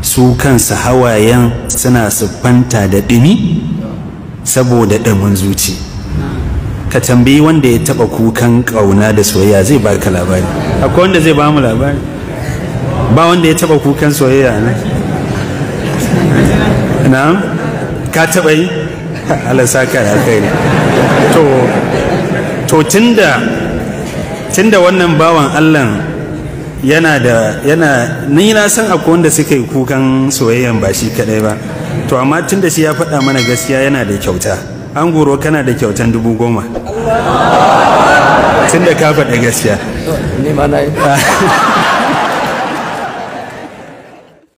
su kansu hawayen suna siffanta da ɗumi saboda ɗumin zuci ka tambayi wanda ya taɓa kukan ƙauna da soyayya zai baka labari akwai wanda zai ba mu labari ba wanda ya taɓa kukan soyayya na na ka taɓa yi alasaka da kai to to tunda tunda wannan bawan allah yana da yana ni na san akwai wanda suka yi kukan soyayyan ba shi kadai ba to amma tunda shi ya faɗa mana gaskiya yana da kyauta an goro kana da kyautan dubu goma tunda ka faɗa gaskiya ni ma na yi